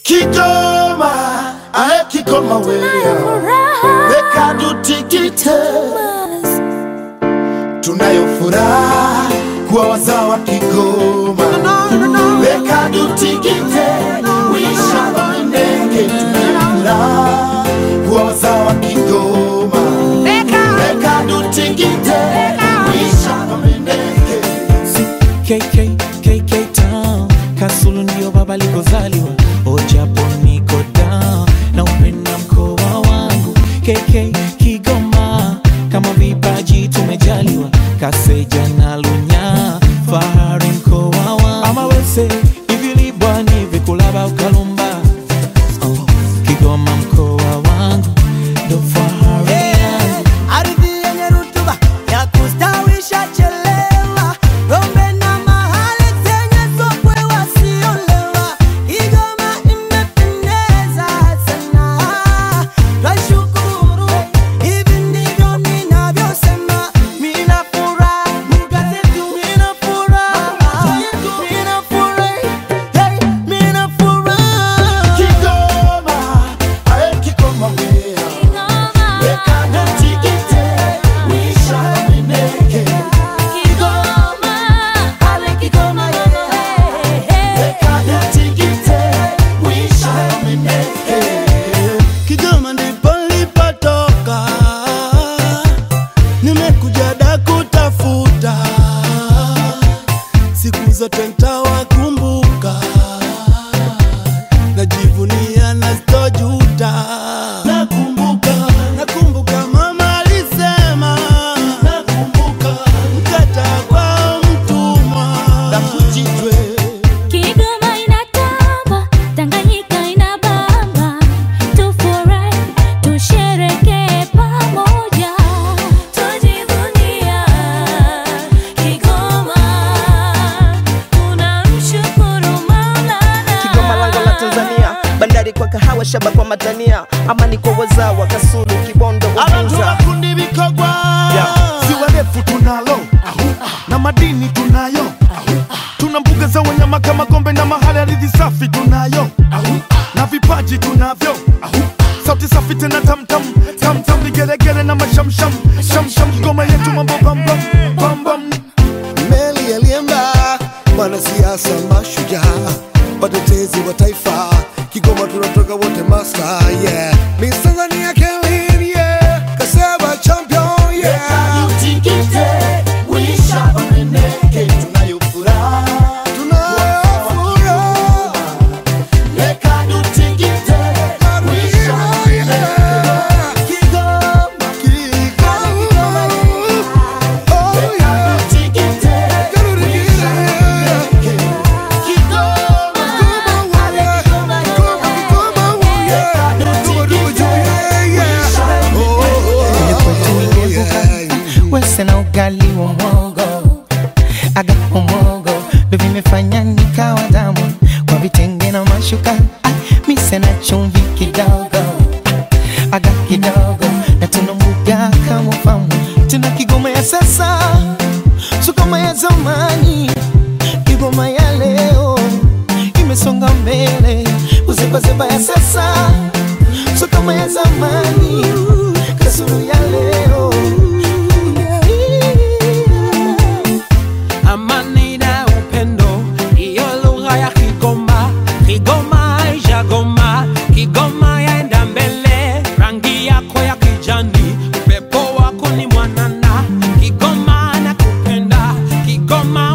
Kigoma, ae Kigoma wewe, weka tutikite, tunayo furaha kuwa wazawa Kigoma, weka tutikite, wisha wamendeke, tunayo furaha kuwa wazawa Kigoma, weka tutikite, wisha wamendeke. KK, KK Town Kasulu ndio baba likozaliwa Ojapo niko down na upenda mkoa wangu KK Kigoma kama vipaji tumejaliwa Kaseja na Lunya fahari mkoa wangu ama wese ivilibwa ni vikulaba ukalumba oh, Kigoma mkoa wangu ndo fahari yangu Ardhi yenye rutuba ya kustawisha chelewa, ng'ombe na mahali zenye sokwe wasiolewa. Kigoma imependeza sana, twashukuru. Hivi ndivyo ninavyosema, mina furaha, lugha zetu mina furaha, mina furaha, hey, mina furaha. Kigoma, ae Kigoma wewe, weka tutikite, wisha wamendeke. Weka tutikite, wisha wamendeke. Kigoma ndipo nilipotoka, nimekuja da kutafuta, siku zote ntawakumbuka, najivunia na sitojuta. Nakumbuka, nakumbuka mama alisema, nakumbuka mkata kwa mtumwa na kujitwe Kigoma inatamba, Tanganyika inabamba, tufurahi, tusherekee pamoja, tujivunia Kigoma, tunamshukuru Maulana. Kigoma lango la Tanzania, bandari kwa kahawa, shaba kwa matania, amani kwa wazawa, Kasulu, Kibondo, Abantu Uvinza. bakundi bikogwa ziwa refu tunalo na madini tunayo tuna mbuga za wanyama kama gombe na mahali ardhi safi tunayo na vipaji tunavyo sauti safi tena tamtam tamtam vigeregere na mashamsham shamsham Kigoma yetu mambo bambam bambam meli yaliemba wanasiasa mashujaa watetezi wa taifa kigoma tunatoka wote master yeah Miss Tanzania Kelvin yeah Kaseba champion yeah tutikite wisha wamendeke tunayo furaha tunafuraha Leka tutikite wisha wamendeke wese na ugali wa mwogo aga umogo ndo vimefanya nikawa damu kwa vitenge na mashuka ah, mise na chumvi kidogo ah, aga kidogo na tuna mbuga kama famu tuna kigoma ya sasa sukoma ya zamani kigoma ya leo imesonga mbele uzebazeba ya sasa sukoma ya zamani kasuru ya leo amani na upendo, hiyo lugha ya Kigoma. Kigoma haijagoma, Kigoma yaenda mbele, rangi yako ya kijani, upepo wako ni mwanana. Kigoma nakupenda, Kigoma